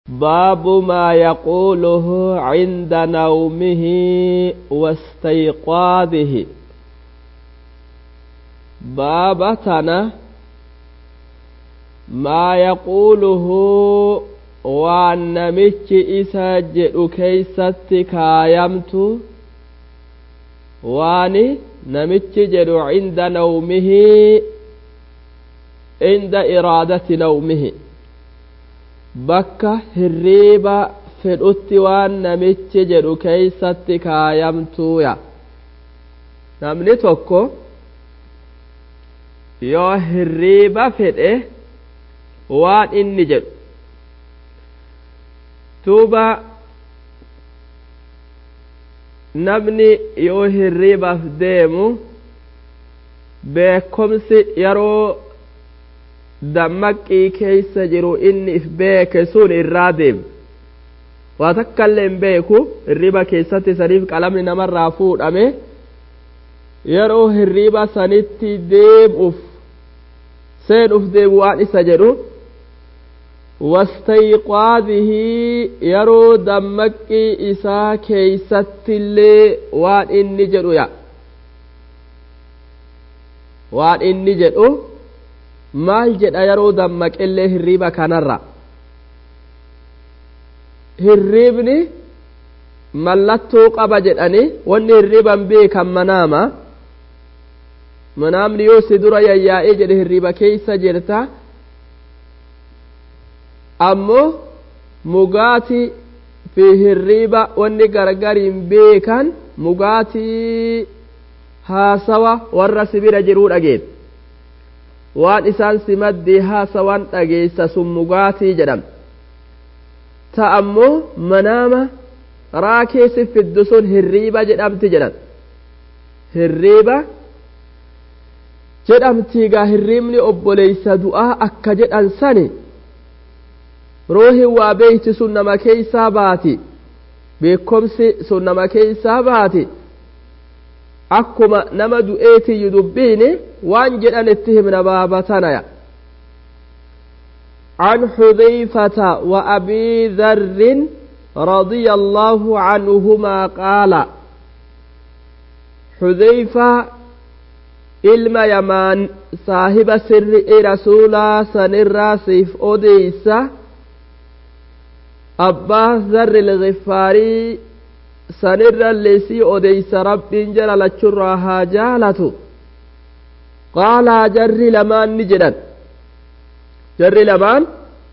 باب ما يقوله عند نومه واستيقاظه باب تنا ما يقوله waan namichi isa jedhu keeysatti kaayamtu waan namichi jedhu cinda nawmihi cinda iraadati nawmihi bakka hirriiba fedhutti waan namichi jedhu keeysatti kaayamtuuya namni tokko yoo hirriiba fedhe waan inni jedhu tuuba namni yoo hirriibaaf deemu beekomsi yeroo dammaqii keeysa jiru inni if beeke sun irraa deemu waa takkaillee hin beeku hirriiba keessatti saniif qalamni namarraa fuudhame yeroo hirriiba sanitti deemuuf seenuuf deemu waan isa jedhu wastayqaadihi yeroo dammaqii isaa keeysattillee waan inni jedhu ya waan inni jedhu maal jedha yeroo dammaqillee hirriiba kanarra hirriibni mallattoo qaba jedhani wanni hirriiban beekan manaama manaamni yoo si dura yayyaa'ee jedhe hirriiba keeysa jirta ammoo mugaatii fi hirriiba wanni gargariin beekan mugaatii haasawa warra sibira jiruu dhageen waan isaan si maddii haasawan dhageessa sun mugaatii jedham ta ammoo manaama raakeesi fiddu sun hirriiba jedhamti jedhan hirriiba jedhamtiigaa hirriibni obboleeysa du'aa akka jedhan sani roohin waa beeyti sun nama keeysaa baati beekomsi sun nama keeysaa baati akkuma nama du'eetiyyu dubbiini waan jedhan itti himna baabatanaya عن حذيفة وأبي ذر رضي الله عنهما قال حذيفة ilma yamaan saahiba sirri'i rasuulaa sanirraa siif odeysa abbaa zarri lgifaarii sanirra leesii odeysa rabbiin jala lachurraa haa jaalatu qaalaa jarri lamaan ni jedhan jarri lamaan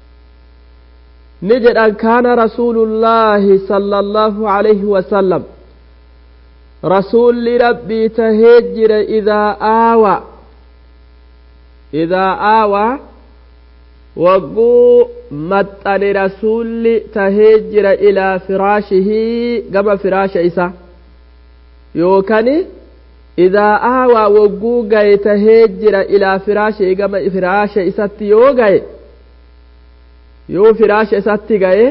ni jedhan kaana rasuulullaahi sala allaahu alayhi wasalam rasuulli rabbii tahee jira idaa aawa idaa aawaa wagguu maxxane rasuulli tahee jira ilaa firaashihii gama firaasha isa yookan idaa aawaa wagguu gaye tahee jira ilaa firaashihii gama firaasha isatti yoo gaye yoo firaasha isatti gaye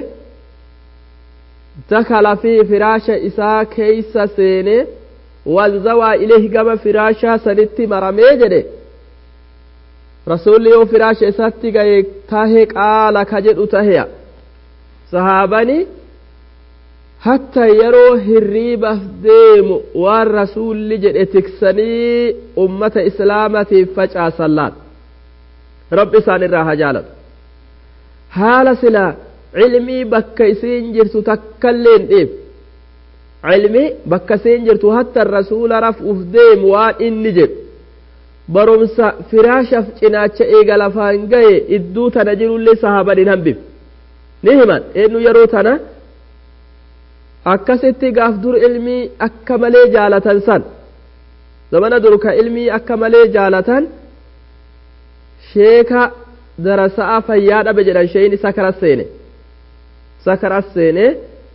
dakala fi firaasha isaa keeysa seene wanzawaa ilehi gama firaashaa sanitti maramee jedhe rasuulli yoo firaasha isatti gaye tahe qaala ka jedhu taheya sahaabani hatta yeroo hirriibaaf deemu waan rasuulli jedhe tiksanii ummata islaamatiif facaasan laan rabbi isaan irraa haa jaalatu haala silaa cilmii bakka isiin jirtu takkaillee hin dhiif cilmii bakka isiin jirtu hatta rasuula rafuuf deemu waan inni jedhu barumsa firaashaaf cinaacha eega lafaan gaye idduu tana jirullee sahaban hin hambif ni himan eenyu yeroo tana akkasitti gaaf dur ilmii akka malee jaalatan san zamana dur ka ilmii akka malee jaalatan sheeka darasa'a fayyaa dhabe jedhan sheeyni sakaras seene sakaras seene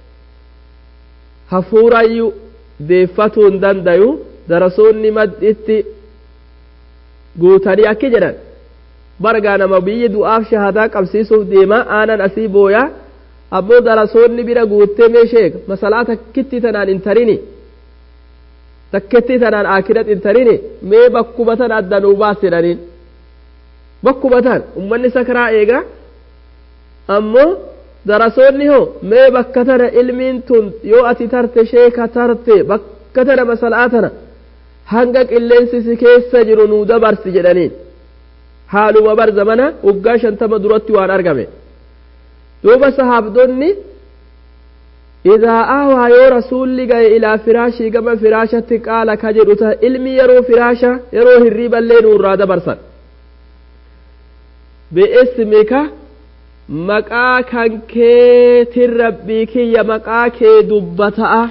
hafuurayyuu deeffatuu hin dandayu darasoonni madditti guutanii akki jedhan bargaa nama biyyi du'aaf shahadaa qabsiisuuf deema aanan asii booyaa ammoo darasoonni bira guuttee mee sheek masalaa takkitti tanaan hin tarini takkitti tanaan akirat hin tarini mee bakkuma tan adda nuu baas jedhaniin bakkuma tan ummanni sakaraa eega ammoo darasoonni hoo mee bakka tana ilmiin tun yoo ati tarte sheeka tarte bakka tana masalaa tana hanga qilleensi si keessa jiru nuu dabarsi jedhaniin haaluma bar zamana waggaa shantama duratti waan argame duuba sahaabdonni idaa aawaa yoo rasuulli gaye ilaa firaashii gama firaashatti qaala ka jedhu ta ilmi yeroo firaasha yeroo hirriiballee nuurraa dabarsan bi'ismika maqaa kan keetin rabbii kiyya maqaa kee dubbata'a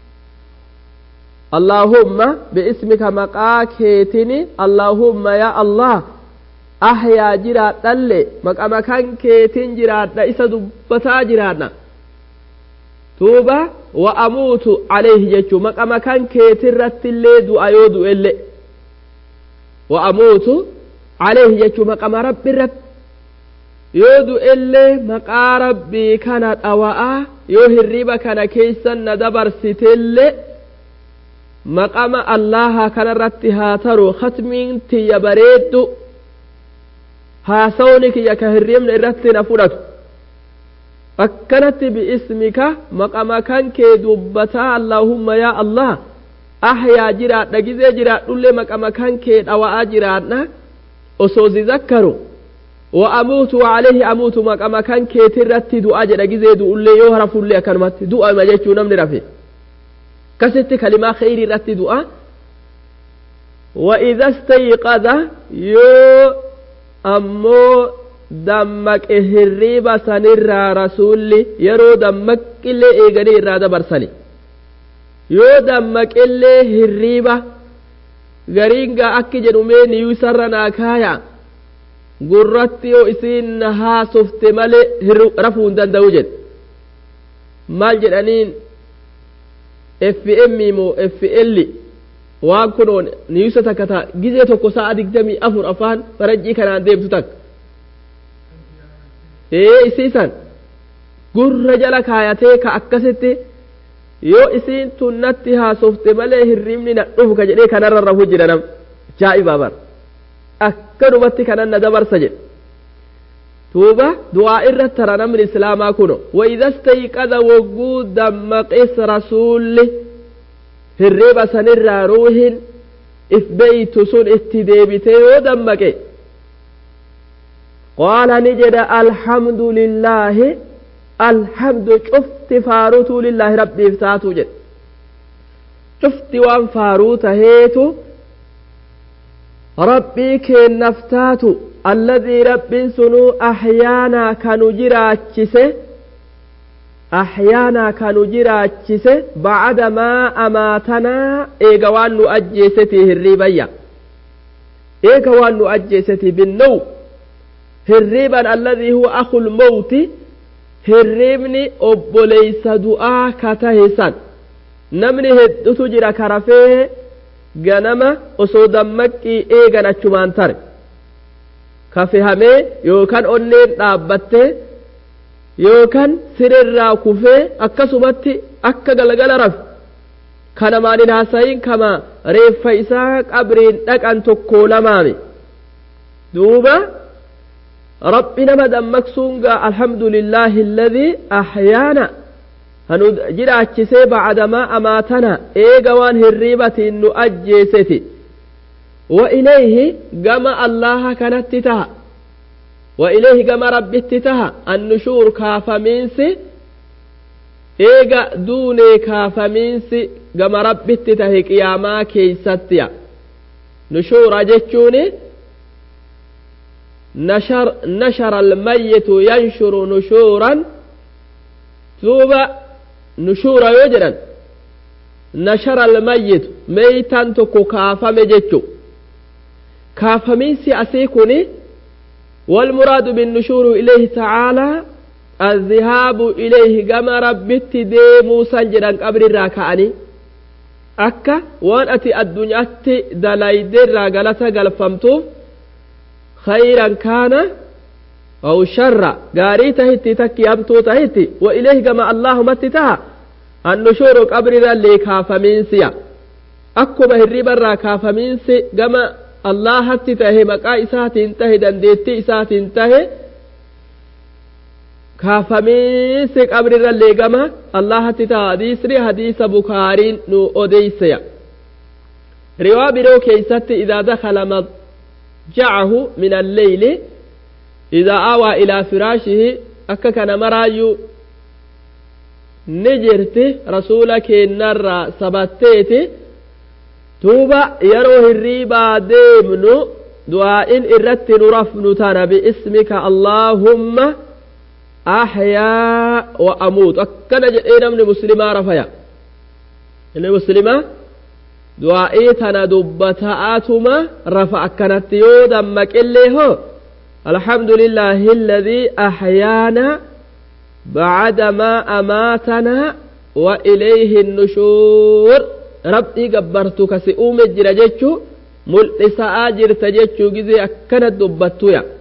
allaahumma bi'ismika maqaa keetini allaahumma yaa allah ahyaa jiraadhalle maqama kan keetin jiraadha isa dubbataa jiraadha tuuba wa amuutu alayhi jechuu maqama kan keetirrattillee du'a yoo du'elle wa amuutu alayhi jechuu maqama rabbi irratti yoo du'ellee maqaa rabbii kana dhawa'a yoo hirriba kana keessan na dabarsitellee maqama allaha kanarratti haa taru khatmiin tiyya bareeddu haasawni kiyya ka hirribna irratti na fudhatu akkanatti bi'ismika maqama kan kee dubbataa allaahumma yaa allah ahyaa jiraadha gizee jiraadhullee maqama kan kee dhawa'aa jiraadha osoo zizakkaru wa amuutu waalehi amuutu maqama kan keetirratti du'a jedha gizee du'ullee yoo rafullee akkanumatti du'ama jechuu namni rafe kasitti kalimaa kheyrii irratti du'a وإذا استيقظ يو ammoo dammaqe hirriiba sanirraa rasuulli yeroo dammaqillee eeganii irraa dabarsani yoo dammaqillee hirriiba gariingaa akki jedhumee niyuu isarra naa kaaya gurratti yoo isiin na haasofte malee rafuu hin danda'u jedhe maal jedhaniin fm moo fl waan kunoon niyuusa takka ta'a gizee tokko sa'a digdamii afur afaan farajjii kanaan deemtu takka ee isiisan gurra jala kaayatee ka akkasitti yoo isiin tun natti haasofte malee hirribni na dhufu ka jedhee kanarra rafu jira nam jaa'ibaa bar akkanumatti kanan na dabarsa jedhe tuuba du'aa irra tara namni islaamaa kuno وإذا استيقظ وجود دمقس رسول hirriba sanirraa ruuhin if beeytu sun itti deebite yoo dammaqe qaala ni jedha alhamdu lillaahi alhamdu cufti faarutuu lillaahi rabbiif taatu jedhe cufti waan faaruu taheetu rabbii keennaaf taatu alladii rabbiin sunuu ahyaanaa kanu jiraachise ahyaanaa kanu jiraachise bacda maa amaatanaa eega waan nu ajjeeseti hirriibayya eega waan nu ajjeeseti binnow hirriiban alladii huwa akul mawti hirriibni obboleysa du'aa ka tahe san namni heddutu jira ka rafee ganama osoo dammaqqii eegan achumaan tare ka fehamee yookan onneen dhaabbattee yookaan sirrirraa kufee akkasumatti akka galgala rafe kanamaan hin haasayin kama reeffa isaa qabriin dhaqan tokko lamaami duuba rabbi nama dammaqsuun gaa alhamdulillaahi alladhii ahyaana hanu jiraachisee bacdamaa amaatana eega waan hirriibatiin nu ajjeeseti wa ilayhi gama allaha kanatti taha وإليه كما ربي اتتها النشور كافمينسي إيغا دوني كافمينسي كما ربي اتتها قياما كيستيا نشور جتشوني نشر نشر الميت ينشر نشورا توبا نشور يجرا نشر الميت ميتا تكو كافم جتشو كافمينسي أسيكوني والمراد بالنشور إليه تعالى الذهاب إليه كما ربت ديمو سنجدا قبر الراكعني akka waan ati addunyaatti dalaydeerraa galata galfamtuuf khayran kaana aw sharra gaarii tahitti takki hamtuu tahitti wa ileehi gama allaahumatti taha annushuuru qabrirallee kaafamiinsiya akkuma hirribarraa kaafamiinsi gama allahatti tahe maqaa isaatiin tahe dandeettii isaatiin tahe kaafamiinsi qabrirra leegama allahatti ta'a hadiisni hadiisa bukaariin nu odeyseya riwaa biroo keeysatti idaa dakala madjacahu min alleyli idaa awaa ilaa firaashihi akka kana maraayyuu ni jirti rasuula keennarraa sabatteeti duuba yeroo hirriibaa deemnu du'aa'in irratti nu rafnu tana biismika allaahumma ahyaa wa amuutu akkana jedhee namni muslimaa rafaya inni muslimaa du'aa'ii tana dubbata'atuma rafa akkanatti yoo dammaqillee hoo الحمد لله الذي أحيانا بعدما أماتنا وإليه النشور ربي قبرتك سئوم الجرجتشو ملئسا جرت جتشو جزي أكنت دبتويا